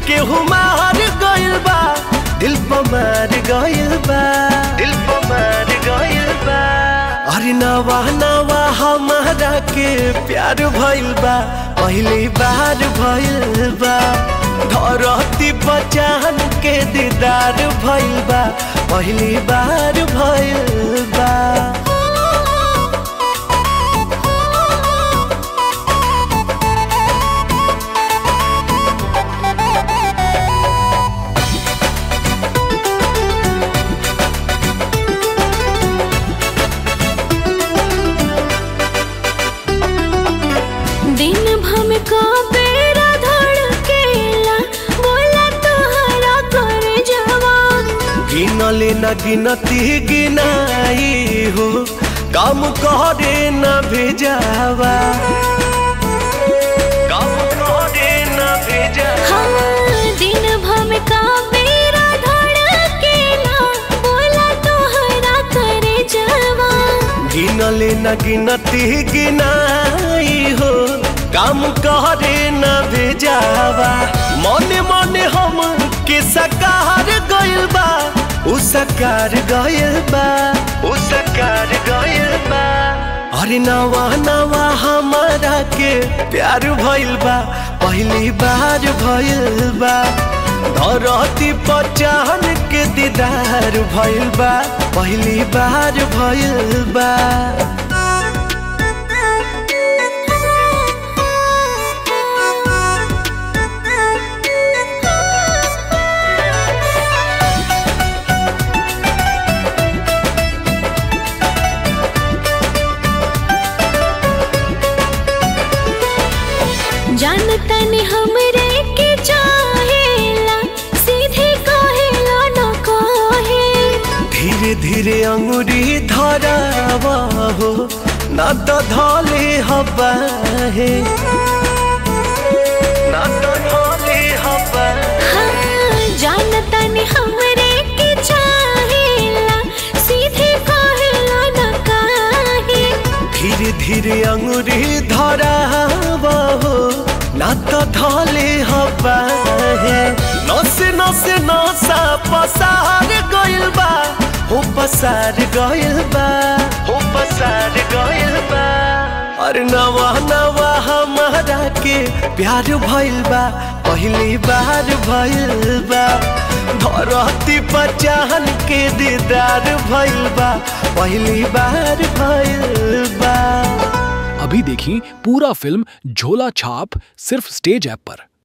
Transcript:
केहू मार गइल बा दिल पर मार गइल बा दिल पर मार गइल बा अरे नवा नवा हमारा के प्यार भइल बा पहली बार भइल बा धरती पचान के दीदार भइल बा पहली बार भइल बा दिन भम का बेरा धड़केला बोला तोहरा कर जवान गिनले न गिनती गिनाई हो काम करे न भेजावा काम करे न भेजावा हाँ दिन भम का बेरा धड़केला बोला तोहरा कर जवान गिनले न गिनती गिनाई हो काम करे न भेजावा मने मने हम के सकार गइल बा उ सकार गइल बा उ सकार गइल बा अरे नवा नवा हमारा के प्यार भइल बा पहली बार भइल बा धरती पचान के दीदार भइल बा पहली बार भइल बा जानता ने हमरे के चाहेला सीधे कहेला न कहे धीरे धीरे अंगुरी धरावा हो ना तो धले हवा है ना तो धले हवा हाँ जानता ने हमरे के चाहेला सीधे कहेला न कहे धीरे धीरे अंगुरी धरावा हो ना तो धले हवा है नसे नसे नसा पसार गइल बा हो पसार गइल बा हो पसार गइल बा अरे नवा नवा हमारा के प्यार भइल बा पहली बार भइल बा धरती पचान के दीदार भइल बा पहली बार भइल बा अभी देखिए पूरा फिल्म झोला छाप सिर्फ स्टेज ऐप पर